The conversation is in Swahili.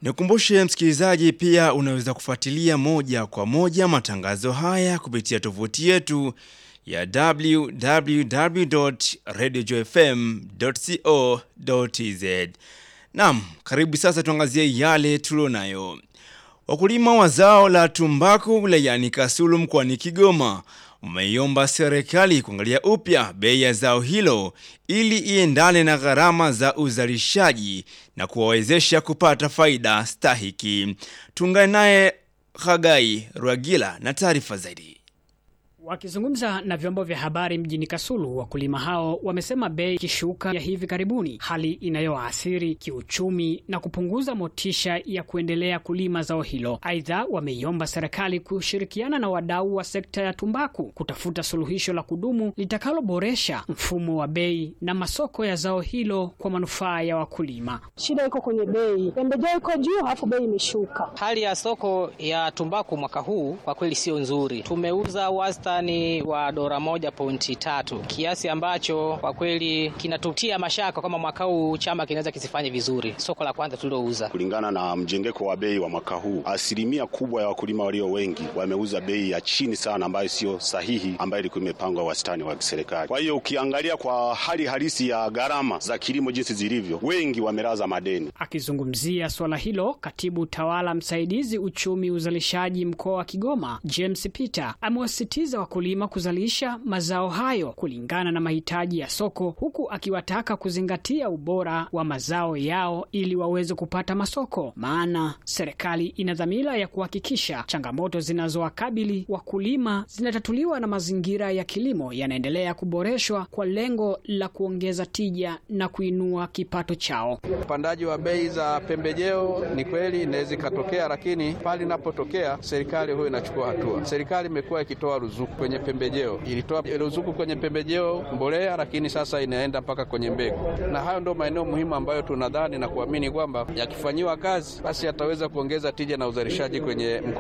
Nikumbushe msikilizaji, pia unaweza kufuatilia moja kwa moja matangazo haya kupitia tovuti yetu ya www.radiojfm.co.tz. Naam, karibu sasa tuangazie yale tulionayo. Wakulima wa zao la tumbaku wilayani Kasulu mkoani Kigoma wameiomba serikali kuangalia upya bei ya zao hilo ili iendane na gharama za uzalishaji na kuwawezesha kupata faida stahiki. Tuungane naye Hagai Rwagila na taarifa zaidi. Wakizungumza na vyombo vya habari mjini Kasulu, wakulima hao wamesema bei kishuka ya hivi karibuni, hali inayoathiri kiuchumi na kupunguza motisha ya kuendelea kulima zao hilo. Aidha, wameiomba serikali kushirikiana na wadau wa sekta ya tumbaku kutafuta suluhisho la kudumu litakaloboresha mfumo wa bei na masoko ya zao hilo kwa manufaa ya wakulima. Shida iko kwenye bei, pembejeo iko juu, halafu bei imeshuka. Hali ya soko ya tumbaku mwaka huu kwa kweli sio nzuri. Tumeuza wasta ni wa dola moja pointi tatu, kiasi ambacho kwa kweli kinatutia mashaka kama mwaka huu chama kinaweza kisifanye vizuri. Soko la kwanza tuliouza, kulingana na mjengeko wa bei wa mwaka huu, asilimia kubwa ya wakulima walio wengi wameuza bei ya chini sana, ambayo sio sahihi, ambayo ilikuwa imepangwa wastani wa serikali. Kwa hiyo ukiangalia kwa hali halisi ya gharama za kilimo jinsi zilivyo, wengi wamelaza madeni. Akizungumzia swala hilo, katibu tawala msaidizi uchumi uzalishaji mkoa wa Kigoma James Peter amewasitiza wakulima kuzalisha mazao hayo kulingana na mahitaji ya soko, huku akiwataka kuzingatia ubora wa mazao yao ili waweze kupata masoko, maana serikali ina dhamira ya kuhakikisha changamoto zinazowakabili wakulima zinatatuliwa na mazingira ya kilimo yanaendelea kuboreshwa kwa lengo la kuongeza tija na kuinua kipato chao. Upandaji wa bei za pembejeo ni kweli inaweza ikatokea, lakini pale inapotokea serikali huyo inachukua hatua. Serikali imekuwa ikitoa ruzuku kwenye pembejeo, ilitoa ruzuku kwenye pembejeo mbolea, lakini sasa inaenda mpaka kwenye mbegu, na hayo ndio maeneo muhimu ambayo tunadhani na kuamini kwamba yakifanyiwa kazi, basi yataweza kuongeza tija na uzalishaji kwenye mkoa